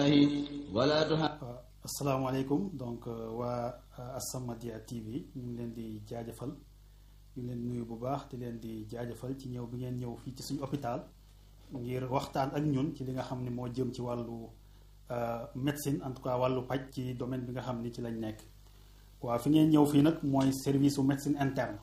wala asalaamaaleykum donc waa As-Samadiyya TV ñu ngi leen di jaajëfal ñu ngi leen nuyu bu baax di leen di jaajëfal ci ñëw bi ngeen ñëw fii ci suñu hôpital ngir waxtaan ak ñun ci li nga xam ne moo jëm ci wàllu médecine en tout cas wàllu paj ci domaine bi nga xam ni ci lañ nekk waaw fi ngeen ñëw fii nag mooy service su médecine interne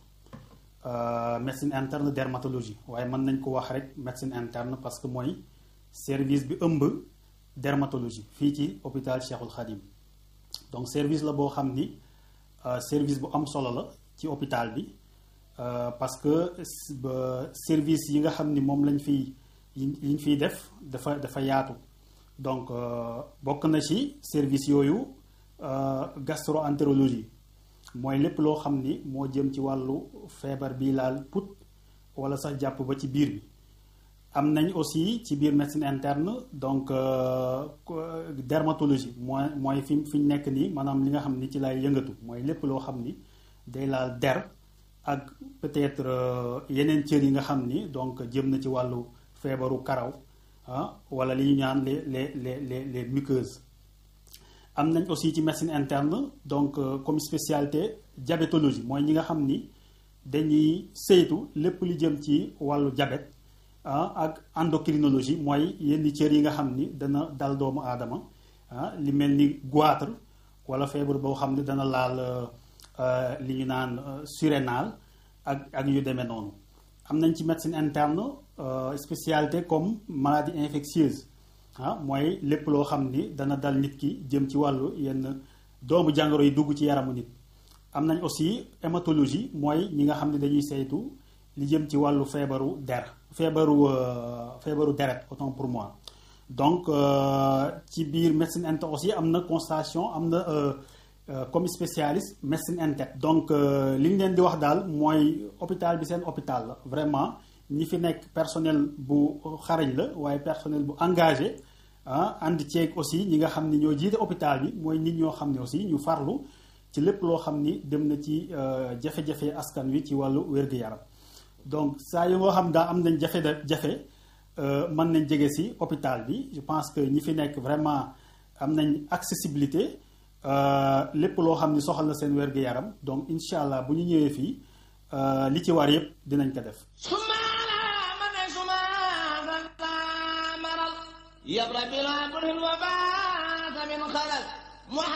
médecine interne dermatologie waaye mën nañ ko wax rek médecine interne parce que mooy service bi ëmb dermatologie fii ci hôpital Cheikhul Khadim donc service la boo xam ni service bu am solo la ci hôpital bi parce que service yi nga xam ni moom lañ fiy yi ñu fiy def dafa dafa yaatu donc bokk na ci service yooyu gastroentérologie mooy lépp loo xam ni moo jëm ci wàllu feebar bi laal put wala sax jàpp ba ci biir bi am nañ aussi ci biir médecine interne donc dermatologie mooy mooy fi fi ñu nekk nii maanaam li nga xam ni ci lay yëngatu mooy lépp loo xam ni day laal der ak peut-être yeneen cër yi nga xam ni donc jëm na ci wàllu feebaru karaw ah wala li ñu ñaan les les les les les muqueuses am nañ aussi ci médecine interne donc comme spécialité diabétologie mooy ñi nga xam ni dañuy saytu lépp li jëm ci wàllu diabète ah ak endocrinologie mooy yenn cër yi nga xam ni dana dal doomu aadama ah li mel ni goitre wala feebar boo xam ni dana laal li ñu naan surrénal ak ak yu demee noonu am nañ ci médecine interne spécialité comme maladie infectieuse ah mooy lépp loo xam ni dana dal nit ki jëm ci wàllu yenn doomu jàngoro yi dugg ci yaramu nit am nañ aussi hématologie mooy ñi nga xam ne dañuy saytu li jëm ci wàllu feebaru der feebaru feebaru deret autant pour moi donc ci biir médecine interne aussi am na constatation am na comme spécialiste médecine interne donc li ñu leen di wax daal mooy hôpital bi seen hôpital la vraiment ñi fi nekk personnel bu xarañ la waaye personnel bu engagé ah ànd ceeg aussi ñi nga xam ni ñoo jiite hôpital bi mooy nit ñoo xam ne aussi ñu farlu ci lépp loo xam ni dem na ci jafe-jafe askan wi ci wàllu wér-gu-yaram donc saa yu nga xam daa am nañ jafe-jafe mën nañ jege si hôpital bi je pense que ñi fi nekk vraiment am nañ accessibilité lépp loo xam ni soxal na seen wér-gu-yaram donc incha allah bu ñu ñëwee fii li ci war yépp dinañ ko def يبرأ بلا كل الوباء من خلل